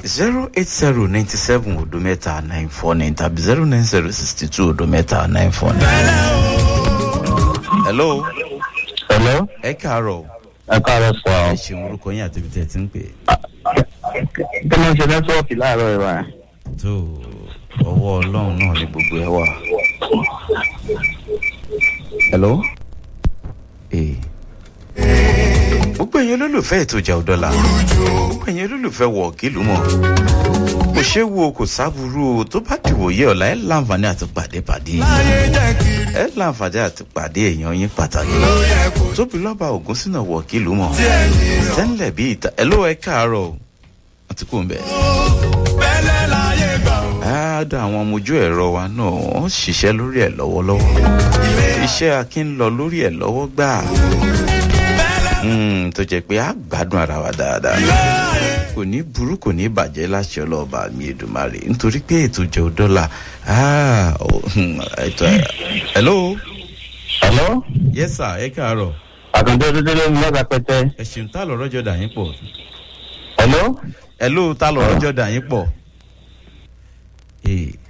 zero eight zero ninety seven odo mẹ́ta nine four nine tàbí zero nine zero sixty two odo mẹ́ta nine four nine. hello Hello? ẹ káàárọ̀ Ẹ káàárọ̀ sọ ẹ ọ́. ṣeun orúkọ yín àti ibi tẹ́ ẹ ti ń pè é. Kí ló ń ṣe nẹ́tíwọ́ọ̀kì láàárọ̀ ìwà? tó ọwọ́ ọlọ́run náà ni gbogbo ẹ wà. hello. ee gbogbo ẹ̀yin olólùfẹ́ ètò ìjà òdọ́là gbogbo ẹ̀yin olólùfẹ́ wọ̀ kílù mọ̀ kò ṣe wo kò sábúrú o tó bá dìwòye ọ̀la ẹ̀ láǹfààní àti pàdé pàdé ẹ̀ láǹfààní àti pàdé èèyàn yín pàtàkì tóbi lọ́ba ògùn sínú wọ̀ kílù mọ̀ sẹ́ńlẹ̀ bí ìta ẹ̀ ló ẹ̀ káàárọ̀ o àti kò ń bẹ̀. Àádọ́ àwọn ọmọ ojú ẹ̀rọ wa náà wọ́n ṣiṣẹ́ lórí ẹ̀ lọ́wọ́lọ́wọ́. Iṣẹ́ akin lọ lórí ẹ̀ lọ́wọ́ gbà. Mm, tó jẹ́ pé a gbádùn ara wa dáadáa. Kò ní burú kò ní bàjẹ́ láṣẹ ọlọ́ọ̀bà mi Èdùmàrè nítorí pé ètò jẹ́ dọ́là. Hello. Hello? Yes sir, ẹ káàárọ̀. Àkàndé dúdú ló ń lọ́gà pẹ́tẹ́. Ẹ ṣeun tá lọ́rọ́ jọ dà yín pọ̀. Hello? Hello tá lọ́rọ́ jọ dà yín pọ̀. Ee